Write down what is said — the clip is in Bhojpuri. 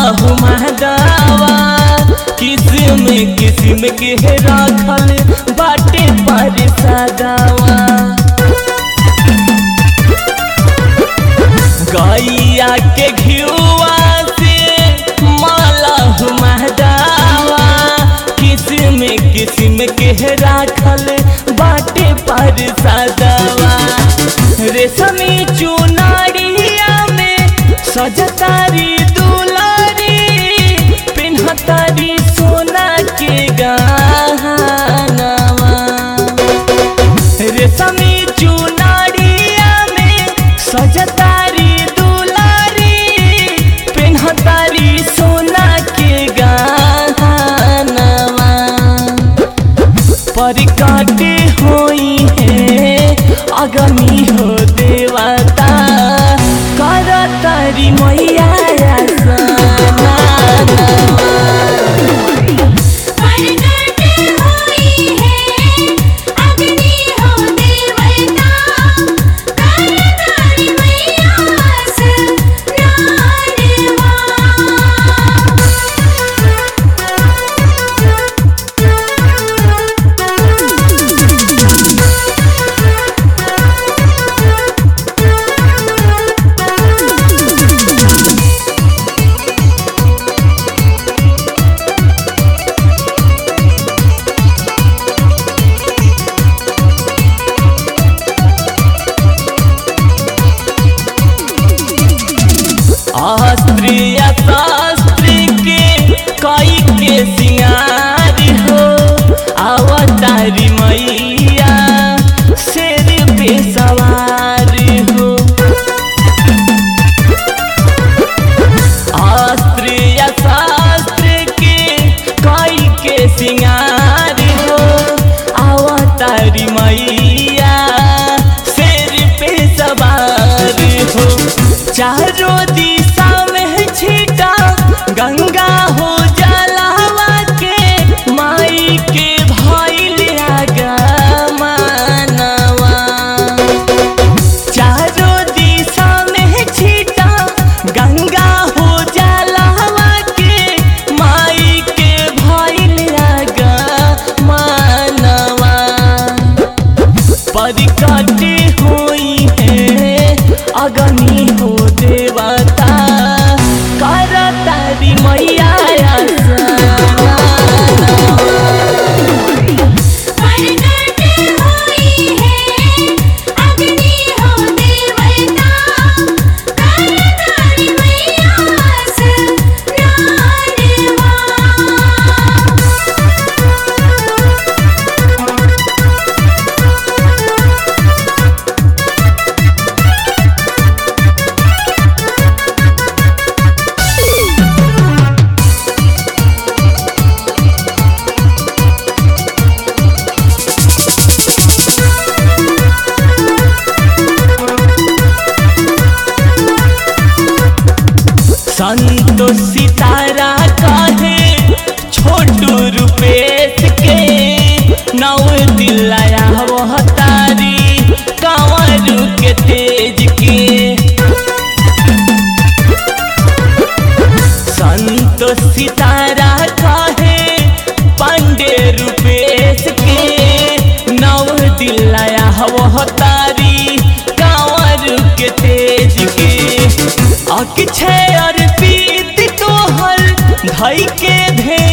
हुमादावा किस्म किस्म के राखल बाटे पर सदावा गैया के घियुआ से माला हुमादावा किस्म किस्म के राखल बाटे पर सदावा रेशमी चुनारिया में सजतारी दुलारी पिन्हतारी सोना के गहनावा रेशमी चुनारिया में सजतारी दुलारी पिन्हतारी सोना के गहनावा परिकाटे होई है अगमी हो देवता कर तारी मैया परगट होई है अग्नि हो देवता कर तारी मैया अस्त्रीय शास्त्री के कई के सिंगार हो अवतारी मैया शेर पे सवार हो अस्त्रीय शास्त्र के कई के सिंगार हो अवतारी मैया शेर पे सवार हो चारों दिशा में छिटा गंगा हो जलावा के माई के भइल आगमनवा चारों दिशा में छिटा गंगा हो जलावा के माई के भइल आगमनवा परिकटे होई है अगनी हो देवता कर तारी मैया परगट होई है अग्नि हो देवता कर तारी मैया संतोष सितारा कहे छोटू रूपेश के नौ दिलाया वह तारी कंवर के तेज के संतोष सितारा कहे पांडे रूपेश के नौ दिलाया वह तारी कंवर के तेज के अक्षय अर्पित तोहर धई के धे